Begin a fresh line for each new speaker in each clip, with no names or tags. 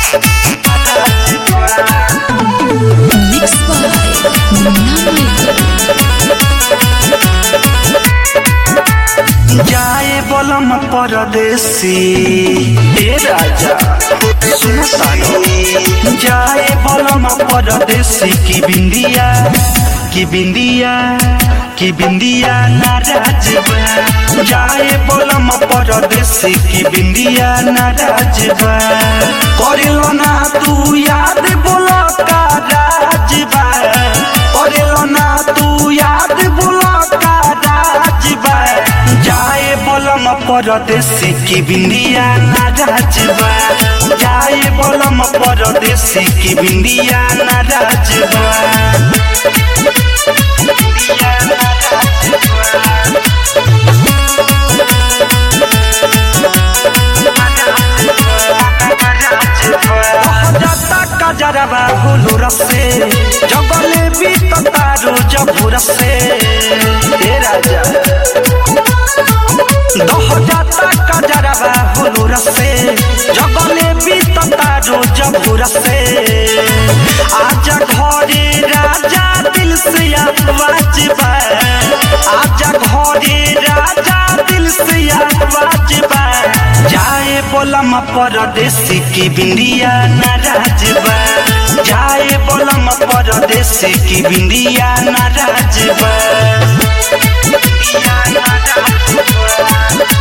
Mixed by
जाए बलम परदेसी ए राजा सुन सानो जाए बलम परदेसी की बिंदिया की बिंदिया की बिंदिया नाराज बा जाए बलम परदेसी की बिंदिया नाराज बा करेलो ना तू याद बोला का राज बा करेलो ना तू याद बोला का राज बा जाए बलम परदेसी की बिंदिया नाराज बा जाए बलम परदेसी की बिंदिया नाराज बा बिंदिया नाराज जाता कजरवा हुलू रसे जगले भी तारो जबू रसे हे राजा दह जाता कजरवा हुलू रसे जगले भी तारो जबू रसे आजा घरे राजा दिल से आवाज बा आजा घरे राजा दिल से आवाज बा जाए बोलम परदेसी की बिंदिया नाराज बा जाए बोलम परदेसी की बिंदिया नाराज बा बिंदिया नाराज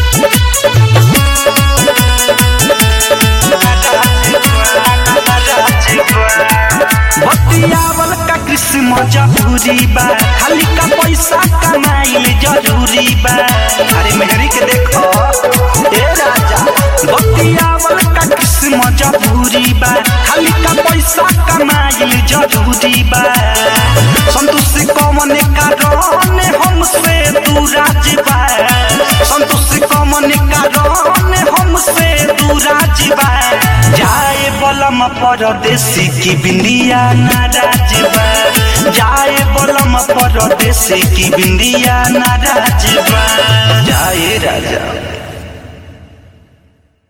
बतियावल का किस्म जरूरी बा खाली का पैसा कमाइल जरूरी बा अरे मेहरी के देखो ए राजा बतियावल का किस्म जरूरी बा खाली का पैसा कमाइल जरूरी बा संतोष कमन कारण हमसे दूराज बा संतोष कमन कारण हमसे दूराज बा जाए बलम परदेसी की बिंदिया नाराज बा जाए बलम परदेसी की बिंदिया नाराज बा जाए राजा